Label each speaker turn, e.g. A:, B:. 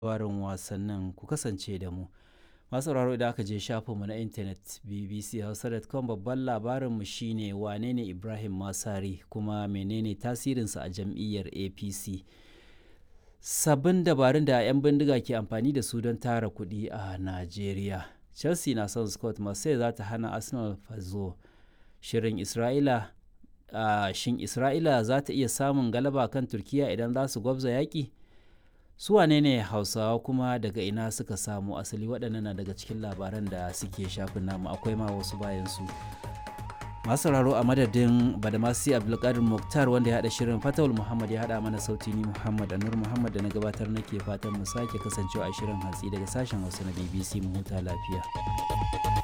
A: labarin wasannin ku kasance da mu. Masu sauraro idan aka je shafinmu na intanet bbchausa.com babban labarinmu shine wane ne Ibrahim Masari kuma menene tasirinsa a jam'iyyar APC. Sabbin dabarun da 'yan bindiga ke amfani da su don tara kuɗi a Najeriya. Chelsea na son Scott Marseille za ta hana Arsenal fazo. Shirin Isra'ila uh, shin Isra'ila za ta iya samun galaba kan Turkiya idan za su gwabza yaƙi? Su wane ne Hausawa kuma daga ina suka samu asali waɗannan na daga cikin labaran da suke shafin namu akwai ma wasu bayan su. Masu sauraro a madadin Badamasi Abdulkadir Mukhtar wanda ya haɗa shirin Fatawul Muhammad ya haɗa mana sauti ni Muhammad Anur Muhammad da na gabatar nake fatan mu sake kasancewa a shirin hatsi daga sashen Hausa na BBC mu huta lafiya.